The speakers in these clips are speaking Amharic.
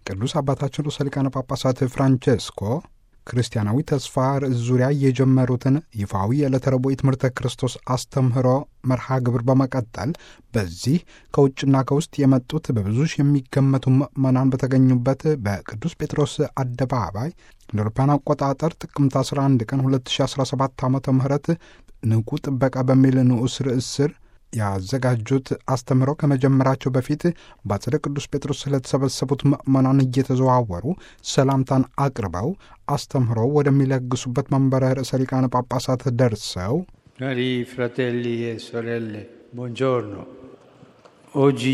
ቅዱስ አባታችን ርዕሰ ሊቃነ ጳጳሳት ፍራንቼስኮ ክርስቲያናዊ ተስፋ ርዕስ ዙሪያ የጀመሩትን ይፋዊ የዕለተ ረቡዕ ትምህርተ ክርስቶስ አስተምህሮ መርሃ ግብር በመቀጠል በዚህ ከውጭና ከውስጥ የመጡት በብዙ ሺህ የሚገመቱ ምዕመናን በተገኙበት በቅዱስ ጴጥሮስ አደባባይ እንደ አውሮፓውያን አቆጣጠር ጥቅምት 11 ቀን 2017 ዓ ም ንቁ ጥበቃ በሚል ንዑስ ርዕስ ስር ያዘጋጁት አስተምህሮ ከመጀመራቸው በፊት በአጸደ ቅዱስ ጴጥሮስ ስለተሰበሰቡት ምዕመናን እየተዘዋወሩ ሰላምታን አቅርበው አስተምህሮ ወደሚለግሱበት መንበረ ርዕሰ ሊቃነ ጳጳሳት ደርሰው Cari fratelli e sorelle, buongiorno. Oggi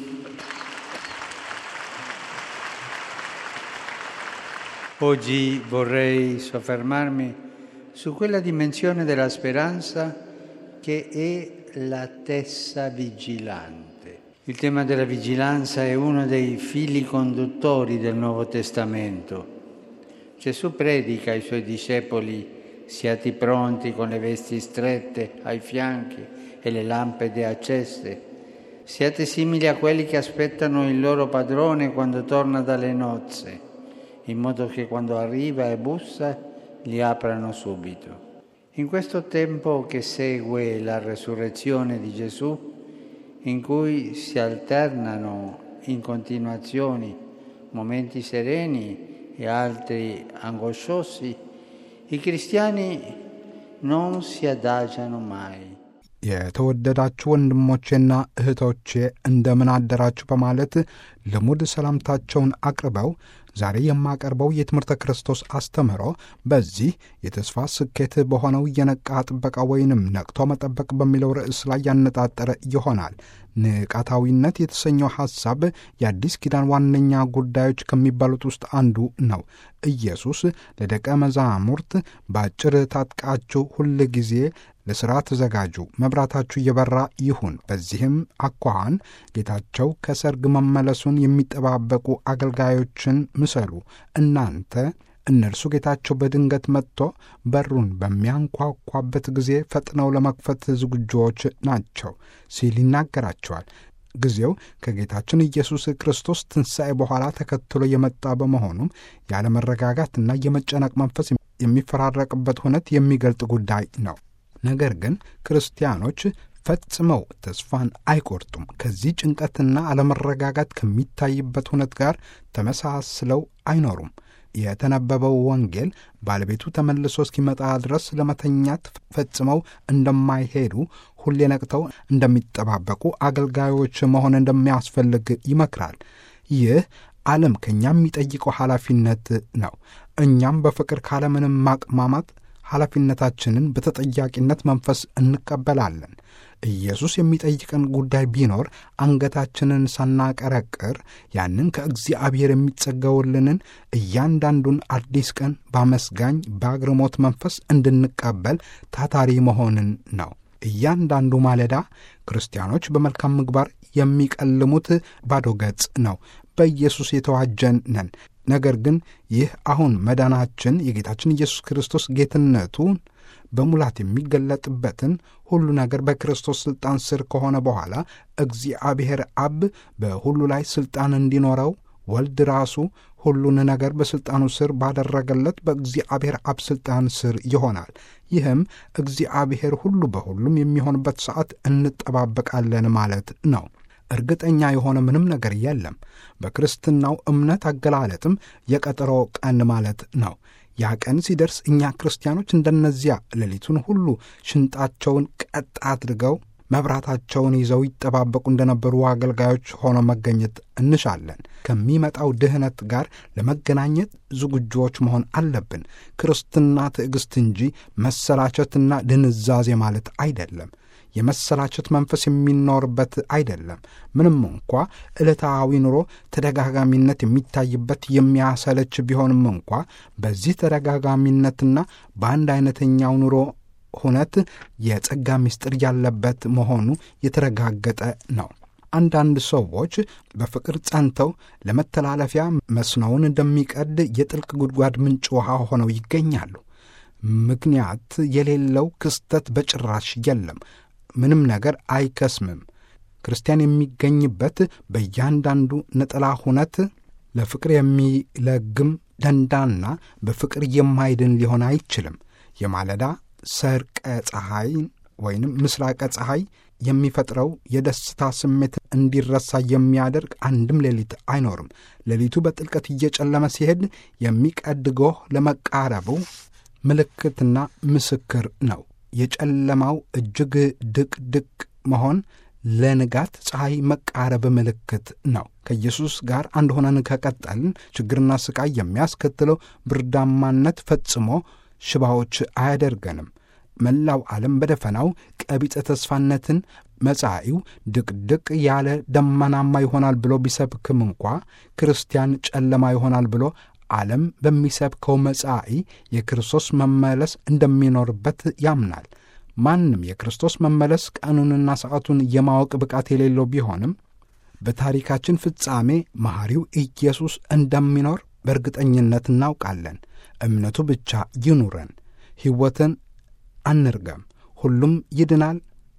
Oggi vorrei soffermarmi su quella dimensione della speranza che è la testa vigilante. Il tema della vigilanza è uno dei fili conduttori del Nuovo Testamento. Gesù predica ai suoi discepoli siate pronti con le vesti strette ai fianchi e le lampade accese. Siate simili a quelli che aspettano il loro padrone quando torna dalle nozze, in modo che quando arriva e bussa gli aprano subito. In questo tempo che segue la resurrezione di Gesù, in cui si alternano in continuazioni momenti sereni e altri angosciosi, i cristiani non si adagiano mai. የተወደዳችሁ ወንድሞቼና እህቶቼ እንደምን አደራችሁ በማለት ልሙድ ሰላምታቸውን አቅርበው ዛሬ የማቀርበው የትምህርተ ክርስቶስ አስተምህሮ በዚህ የተስፋ ስኬት በሆነው የነቃ ጥበቃ ወይንም ነቅቶ መጠበቅ በሚለው ርዕስ ላይ ያነጣጠረ ይሆናል። ንቃታዊነት የተሰኘው ሐሳብ የአዲስ ኪዳን ዋነኛ ጉዳዮች ከሚባሉት ውስጥ አንዱ ነው። ኢየሱስ ለደቀ መዛሙርት በአጭር ታጥቃችሁ ሁል ጊዜ ለሥራ ተዘጋጁ፣ መብራታችሁ እየበራ ይሁን። በዚህም አኳኋን ጌታቸው ከሰርግ መመለሱን የሚጠባበቁ አገልጋዮችን ምሰሉ። እናንተ እነርሱ ጌታቸው በድንገት መጥቶ በሩን በሚያንኳኳበት ጊዜ ፈጥነው ለመክፈት ዝግጁዎች ናቸው ሲል ይናገራቸዋል። ጊዜው ከጌታችን ኢየሱስ ክርስቶስ ትንሣኤ በኋላ ተከትሎ የመጣ በመሆኑም ያለመረጋጋትና የመጨነቅ መንፈስ የሚፈራረቅበት ሁነት የሚገልጥ ጉዳይ ነው። ነገር ግን ክርስቲያኖች ፈጽመው ተስፋን አይቆርጡም። ከዚህ ጭንቀትና አለመረጋጋት ከሚታይበት ሁነት ጋር ተመሳስለው አይኖሩም። የተነበበው ወንጌል ባለቤቱ ተመልሶ እስኪመጣ ድረስ ለመተኛት ፈጽመው እንደማይሄዱ ሁሌ ነቅተው እንደሚጠባበቁ አገልጋዮች መሆን እንደሚያስፈልግ ይመክራል። ይህ ዓለም ከእኛ የሚጠይቀው ኃላፊነት ነው። እኛም በፍቅር ካለምንም ማቅማማት ኃላፊነታችንን በተጠያቂነት መንፈስ እንቀበላለን። ኢየሱስ የሚጠይቀን ጉዳይ ቢኖር አንገታችንን ሳናቀረቅር ያንን ከእግዚአብሔር የሚጸገውልንን እያንዳንዱን አዲስ ቀን በአመስጋኝ በአግርሞት መንፈስ እንድንቀበል ታታሪ መሆንን ነው። እያንዳንዱ ማለዳ ክርስቲያኖች በመልካም ምግባር የሚቀልሙት ባዶ ገጽ ነው። በኢየሱስ የተዋጀን ነን። ነገር ግን ይህ አሁን መዳናችን የጌታችን ኢየሱስ ክርስቶስ ጌትነቱን በሙላት የሚገለጥበትን ሁሉ ነገር በክርስቶስ ሥልጣን ስር ከሆነ በኋላ እግዚአብሔር አብ በሁሉ ላይ ሥልጣን እንዲኖረው ወልድ ራሱ ሁሉን ነገር በሥልጣኑ ስር ባደረገለት በእግዚአብሔር አብ ሥልጣን ስር ይሆናል። ይህም እግዚአብሔር ሁሉ በሁሉም የሚሆንበት ሰዓት እንጠባበቃለን ማለት ነው። እርግጠኛ የሆነ ምንም ነገር የለም። በክርስትናው እምነት አገላለጥም የቀጠሮ ቀን ማለት ነው። ያ ቀን ሲደርስ እኛ ክርስቲያኖች እንደነዚያ ሌሊቱን ሁሉ ሽንጣቸውን ቀጥ አድርገው መብራታቸውን ይዘው ይጠባበቁ እንደነበሩ አገልጋዮች ሆኖ መገኘት እንሻለን። ከሚመጣው ድህነት ጋር ለመገናኘት ዝግጁዎች መሆን አለብን። ክርስትና ትዕግሥት እንጂ መሰላቸትና ድንዛዜ ማለት አይደለም። የመሰላቸት መንፈስ የሚኖርበት አይደለም። ምንም እንኳ ዕለታዊ ኑሮ ተደጋጋሚነት የሚታይበት የሚያሰለች ቢሆንም እንኳ በዚህ ተደጋጋሚነትና በአንድ አይነተኛው ኑሮ ሁነት የጸጋ ምስጢር ያለበት መሆኑ የተረጋገጠ ነው። አንዳንድ ሰዎች በፍቅር ጸንተው ለመተላለፊያ መስኖውን እንደሚቀድ የጥልቅ ጉድጓድ ምንጭ ውሃ ሆነው ይገኛሉ። ምክንያት የሌለው ክስተት በጭራሽ የለም። ምንም ነገር አይከስምም። ክርስቲያን የሚገኝበት በእያንዳንዱ ነጠላ ሁነት ለፍቅር የሚለግም ደንዳና በፍቅር የማይድን ሊሆን አይችልም። የማለዳ ሰርቀ ፀሐይ ወይንም ምስራቀ ፀሐይ የሚፈጥረው የደስታ ስሜት እንዲረሳ የሚያደርግ አንድም ሌሊት አይኖርም። ሌሊቱ በጥልቀት እየጨለመ ሲሄድ የሚቀድ ጎህ ለመቃረቡ ምልክትና ምስክር ነው። የጨለማው እጅግ ድቅድቅ መሆን ለንጋት ፀሐይ መቃረብ ምልክት ነው። ከኢየሱስ ጋር አንድ ሆነን ከቀጠልን ችግርና ስቃይ የሚያስከትለው ብርዳማነት ፈጽሞ ሽባዎች አያደርገንም። መላው ዓለም በደፈናው ቀቢጸ ተስፋነትን መጻኢው ድቅድቅ ያለ ደመናማ ይሆናል ብሎ ቢሰብክም እንኳ ክርስቲያን ጨለማ ይሆናል ብሎ ዓለም በሚሰብከው መጻኢ የክርስቶስ መመለስ እንደሚኖርበት ያምናል። ማንም የክርስቶስ መመለስ ቀኑንና ሰዓቱን የማወቅ ብቃት የሌለው ቢሆንም በታሪካችን ፍጻሜ መሐሪው ኢየሱስ እንደሚኖር በእርግጠኝነት እናውቃለን። እምነቱ ብቻ ይኑረን። ሕይወትን አንርገም። ሁሉም ይድናል።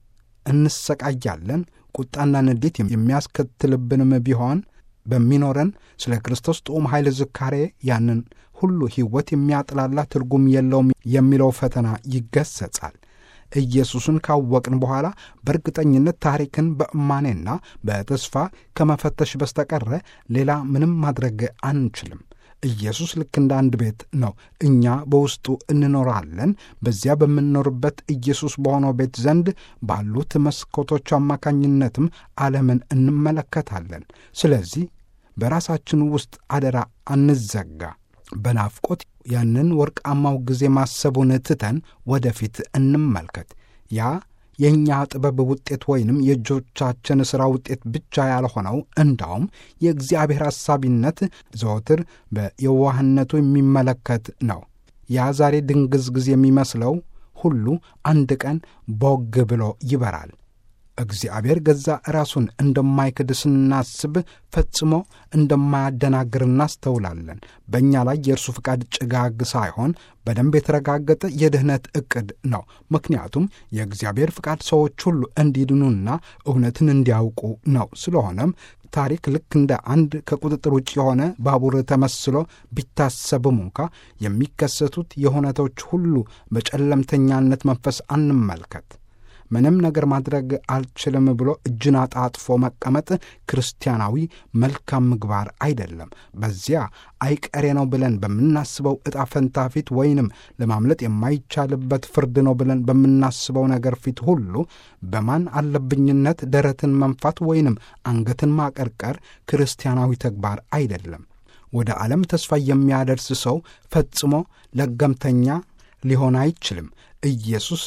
እንሰቃያለን። ቁጣና ንዴት የሚያስከትልብንም ቢሆን በሚኖረን ስለ ክርስቶስ ጥዑም ኃይል ዝካሬ ያንን ሁሉ ሕይወት የሚያጥላላ ትርጉም የለውም የሚለው ፈተና ይገሰጻል። ኢየሱስን ካወቅን በኋላ በእርግጠኝነት ታሪክን በእማኔና በተስፋ ከመፈተሽ በስተቀረ ሌላ ምንም ማድረግ አንችልም። ኢየሱስ ልክ እንደ አንድ ቤት ነው። እኛ በውስጡ እንኖራለን። በዚያ በምንኖርበት ኢየሱስ በሆነው ቤት ዘንድ ባሉት መስኮቶች አማካኝነትም ዓለምን እንመለከታለን። ስለዚህ በራሳችን ውስጥ አደራ አንዘጋ። በናፍቆት ያንን ወርቃማው ጊዜ ማሰቡን ትተን ወደፊት እንመልከት። ያ የእኛ ጥበብ ውጤት ወይንም የእጆቻችን ሥራ ውጤት ብቻ ያልሆነው እንዳውም የእግዚአብሔር አሳቢነት ዘወትር በየዋህነቱ የሚመለከት ነው። ያ ዛሬ ድንግዝግዝ የሚመስለው ሁሉ አንድ ቀን ቦግ ብሎ ይበራል። እግዚአብሔር ገዛ ራሱን እንደማይክድ ስናስብ ፈጽሞ እንደማያደናግር እናስተውላለን። በእኛ ላይ የእርሱ ፍቃድ ጭጋግ ሳይሆን በደንብ የተረጋገጠ የድኅነት ዕቅድ ነው። ምክንያቱም የእግዚአብሔር ፍቃድ ሰዎች ሁሉ እንዲድኑና እውነትን እንዲያውቁ ነው። ስለሆነም ታሪክ ልክ እንደ አንድ ከቁጥጥር ውጭ የሆነ ባቡር ተመስሎ ቢታሰብም እንኳ የሚከሰቱት የሁነቶች ሁሉ በጨለምተኛነት መንፈስ አንመልከት። ምንም ነገር ማድረግ አልችልም ብሎ እጅን አጣጥፎ መቀመጥ ክርስቲያናዊ መልካም ምግባር አይደለም። በዚያ አይቀሬ ነው ብለን በምናስበው ዕጣ ፈንታ ፊት ወይንም ለማምለጥ የማይቻልበት ፍርድ ነው ብለን በምናስበው ነገር ፊት ሁሉ በማን አለብኝነት ደረትን መንፋት ወይንም አንገትን ማቀርቀር ክርስቲያናዊ ተግባር አይደለም። ወደ ዓለም ተስፋ የሚያደርስ ሰው ፈጽሞ ለገምተኛ ሊሆን አይችልም። ኢየሱስ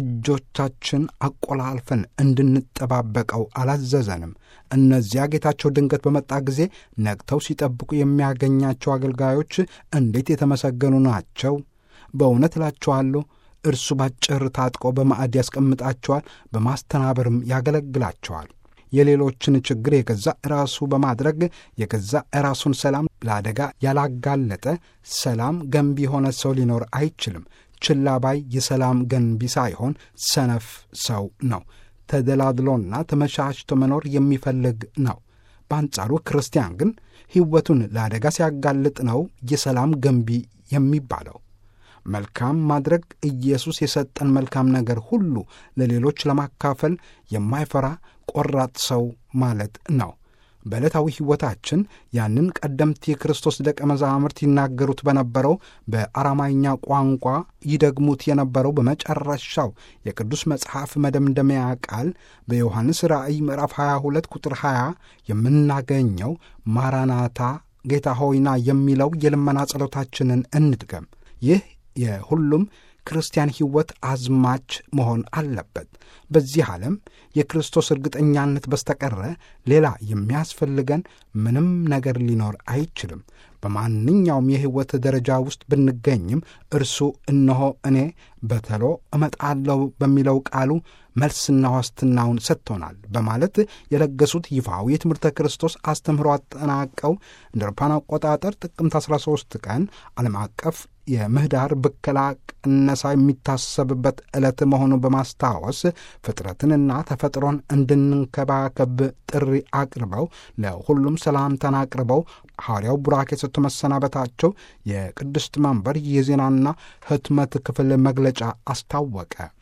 እጆቻችን አቆላልፈን እንድንጠባበቀው አላዘዘንም። እነዚያ ጌታቸው ድንገት በመጣ ጊዜ ነቅተው ሲጠብቁ የሚያገኛቸው አገልጋዮች እንዴት የተመሰገኑ ናቸው! በእውነት እላችኋለሁ እርሱ ባጭር ታጥቆ በማዕድ ያስቀምጣቸዋል፣ በማስተናበርም ያገለግላቸዋል። የሌሎችን ችግር የገዛ ራሱ በማድረግ የገዛ ራሱን ሰላም ለአደጋ ያላጋለጠ ሰላም ገንቢ የሆነ ሰው ሊኖር አይችልም። ችላ ባይ የሰላም ገንቢ ሳይሆን ሰነፍ ሰው ነው። ተደላድሎና ተመቻችቶ መኖር የሚፈልግ ነው። በአንጻሩ ክርስቲያን ግን ሕይወቱን ለአደጋ ሲያጋልጥ ነው የሰላም ገንቢ የሚባለው። መልካም ማድረግ ኢየሱስ የሰጠን መልካም ነገር ሁሉ ለሌሎች ለማካፈል የማይፈራ ቆራጥ ሰው ማለት ነው። በዕለታዊ ሕይወታችን ያንን ቀደምት የክርስቶስ ደቀ መዛሙርት ይናገሩት በነበረው በአራማይኛ ቋንቋ ይደግሙት የነበረው በመጨረሻው የቅዱስ መጽሐፍ መደምደሚያ ቃል በዮሐንስ ራእይ ምዕራፍ 22 ቁጥር 20 የምናገኘው ማራናታ ጌታ ሆይና የሚለው የልመና ጸሎታችንን እንድገም። ይህ የሁሉም ክርስቲያን ሕይወት አዝማች መሆን አለበት። በዚህ ዓለም የክርስቶስ እርግጠኛነት በስተቀረ ሌላ የሚያስፈልገን ምንም ነገር ሊኖር አይችልም። በማንኛውም የሕይወት ደረጃ ውስጥ ብንገኝም እርሱ እነሆ እኔ በተሎ እመጣለሁ በሚለው ቃሉ መልስና ዋስትናውን ሰጥቶናል በማለት የለገሱት ይፋዊ የትምህርተ ክርስቶስ አስተምህሮ አጠናቀው እንደ አውሮፓውያን አቆጣጠር ጥቅምት 13 ቀን ዓለም አቀፍ የምህዳር ብከላ ቅነሳ የሚታሰብበት ዕለት መሆኑን በማስታወስ ፍጥረትንና ተፈጥሮን እንድንንከባከብ ጥሪ አቅርበው ለሁሉም ሰላምታን አቅርበው ሐዋርያው ቡራኬ ሰጥቶ መሰናበታቸው የቅድስት መንበር የዜናና ሕትመት ክፍል መግለጫ አስታወቀ።